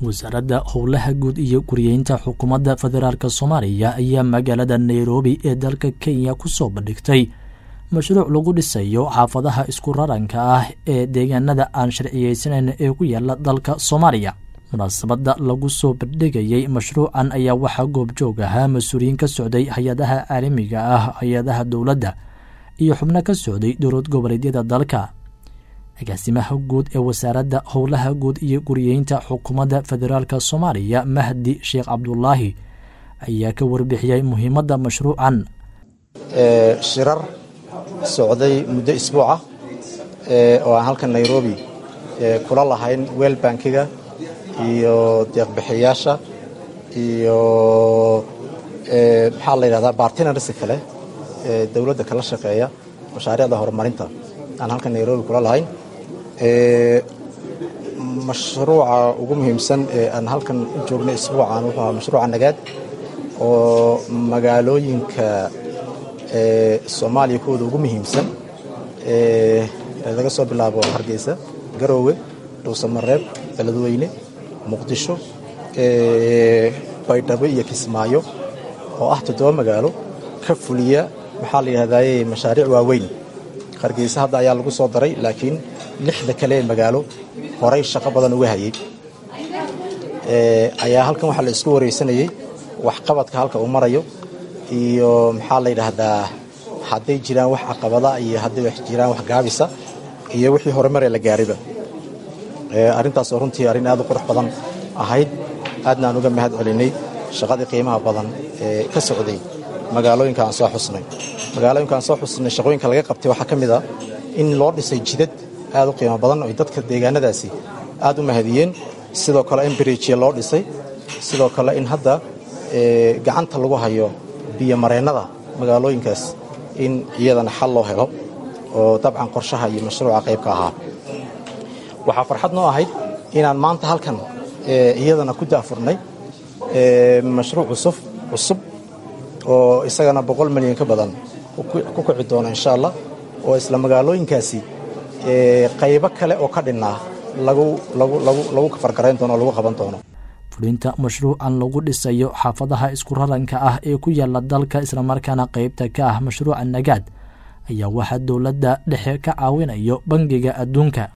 wasaaradda howlaha guud iyo guriyeynta xukuumadda federaalk soomaaliya ayaa magaalada nairobi ee dalka kenya kusoo bandhigtay mashruuc lagu dhisayo xaafadaha isku raranka ah ee deegaanada aan sharciyeysanayn ee ku yaala dalka soomaaliya munaasabadda lagu soo bandhigayey mashruucan ayaa waxaa goobjoog ahaa mas-uuliyiin ka socday hay-adaha caalamiga ah hay-adaha dowladda iyo xubno ka socday dowlad goboleedyada dalka agaasimaha guud ee wasaaradda howlaha guud iyo guriyeynta xukuumadda federaalk soomaaliya mahdi sheekh cabdulaahi ayaa ka warbixiyey muhiimadda mashruucan shirar socday muddo isbuuca oo aan halkan nairobi kula lahayn weel bankiga iyo deeqbixiyayaasha iyo maxaa la yidhahdaa bartinarsi kale ee dowladda kala shaqeeya mashaariicda horumarinta aan halkan nairobi kula lahayn mashruuca ugu muhiimsan ee aan halkan u joognay isbuucan wuxuu ahaa mashruuca nagaad oo magaalooyinka soomaaliya kuwooda ugu muhiimsan laga soo bilaabo hargeysa garoowe dhuusamareeb beledweyne muqdisho baydhabo iyo kismaayo oo ah toddoba magaalo ka fuliya maxaa la yidhahdaye mashaariic waaweyn hargeysa hadda ayaa lagu soo daray laakiin lixda kale ee magaalo horay shaqo badan uga hayay ayaa halkan waxaa la isku wareysanayey waxqabadka halka uu marayo iyo maxaa la yidhaahdaa hadday jiraan wax caqabada iyo hadday wax jiraan wax gaabisa iyo wixii horumaree la gaariba arrintaasoo runtii arrin aad u qurux badan ahayd aadna aan uga mahad celinay shaqadii qiimaha badan ee ka socday magaalooyinka aan soo xusnay magaalooyinka aan soo xusnay shaqooyinka laga qabtay waxaa ka mid a in loo dhisay jidad aad u qiimo badan oy dadka deegaanadaasi aad u mahadiyeen sidoo kale in biriijya loo dhisay sidoo kale in hadda gacanta lagu hayo biyomareennada magaalooyinkaas in iyadana xal loo helo oo dabcan qorshaha iyo mashruuca qaybka ahaa waxaa farxad noo ahayd inaan maanta halkan iyadana ku daafurnay mashruuc cusub cusub oo isagana boqol milyan ka badan ku kici doona insha allah oo isla magaalooyinkaasi qaybo kale oo ka dhinnaa lagu kafargarayn doono oo lagu qaban doono fulinta mashruucan lagu dhisayo xaafadaha isku raranka ah ee ku yaala dalka islamarkaana qaybta ka ah mashruuca nagaad ayaa waxaa dowladda dhexe ka caawinayo bangiga adduunka